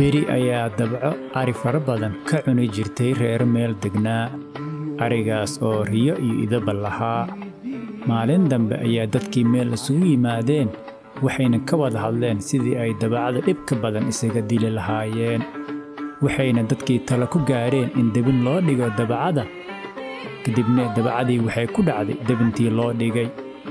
beri ayaa dabco ari fara badan ka cuni jirtay reer meel degnaa arigaas oo riyo iyo idaba lahaa maalin dambe ayaa dadkii meel isugu yimaadeen waxayna ka wada hadleen sidii ay dabacada dhibka badan isaga dili lahaayeen waxayna dadkii talo ku gaadheen in debin loo dhigo dabacada kadibna dabacadii waxay ku dhacday debintii loo dhigay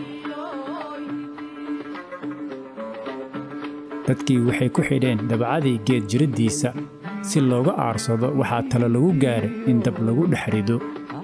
dadkii waxay ku xidheen dabacadii geed jiraddiisa si looga aarsado waxaa talo lagu gaaray in dab lagu dhex rido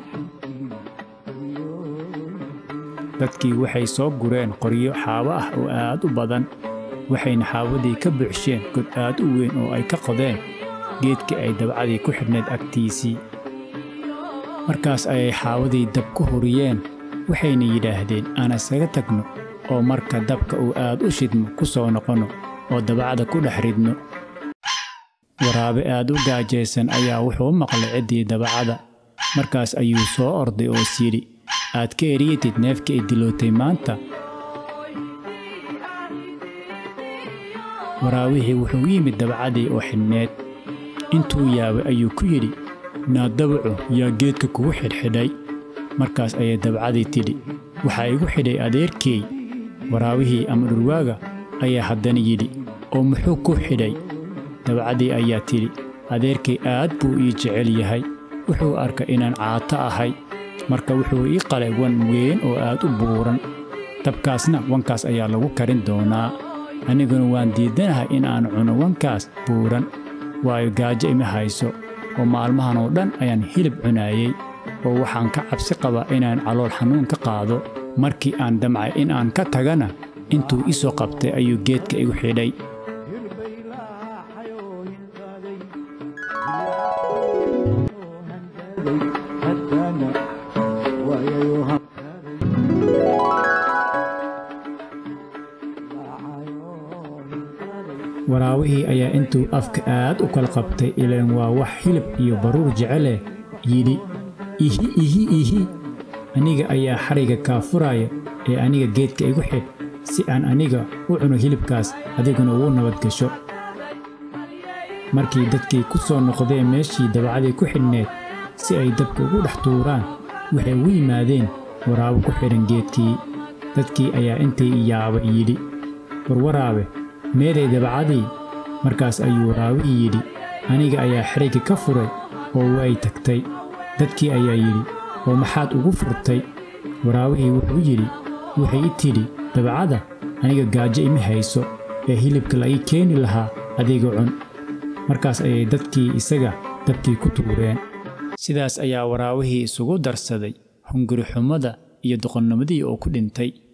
dadkii waxay soo gureen qoryo xaabo ah oo aad u badan waxayna xaawadii ka buuxsheen god aad u weyn oo ay ka qodeen geedkii ay dabacadii ku xidhnayd agtiisii markaas ayay xaawadii dab ku huriyeen waxayna yidhaahdeen aan isaga tagno oo marka dabka uu aad u shidmo ku soo noqonno oo dabacada ku dhex ridno waraabe aad u gaajaysan ayaa wuxuu maqlay ciddii dabacada markaas ayuu soo orday oo syidhi aad ka eriyatid neefka ay dilootay maanta waraabihii wuxuu u yimid dabacadii oo xidhneed intuu yaabay ayuu ku yidhi naa dabaco yaa geedka kugu xidhxidhay markaas ayay dabacadii tidhi waxaa igu xidhay adeerkeey waraabihii ama dhurwaaga ayaa haddana yidhi oo muxuu ku xidhay dabacadii ayaa tidhi adeerkay aad buu ii jecel yahay wuxuu arkay inaan caato ahay marka wuxuu ii qalay wan weyn oo aad u buuran dabkaasna wankaas ayaa lagu karin doonaa aniguna waan diidanahay in aan cuno wankaas buuran waayo gaajo ima hayso oo maalmahan oo dhan ayaan hilib cunaayey oo waxaan ka cabsi qabaa inaan calool xanuun ka qaado markii aan damcay in aan ka tagana intuu i soo qabtay ayuu geedka igu xidhay waraabihii ayaa intuu afka aad u kala qabtay ilaan waa wax hilib iyo baruur jeceleh yidhi ihi ihi ihi aniga ayaa xadhayga kaa furaaya ee aniga geedka igu xidh si aan aniga u cuno hilibkaas adiguna ugu nabad gasho markii dadkii ku soo noqdeen meeshii dabacadii ku xidhneed si ay dabka ugu dhex tuuraan waxay ugu yimaadeen waraabo ku xidhan geedkii dadkii ayaa intay yaaba yidhi warwaraabe meeday dabacadii markaas ayuu waraabihii yidhi aniga ayaa xerayga ka furay oo way tagtay dadkii ayaa yidhi oo maxaad ugu furtay waraabihii wuxuu yidhi waxay i tidhi dabacada aniga gaajo ima hayso ee hilibka la ii keeni lahaa adiga cun markaas ayay dadkii isaga dabkii ku tuureen sidaas ayaa waraabihii isugu darsaday hunguri xumada iyo doqonnimadii oo ku dhintay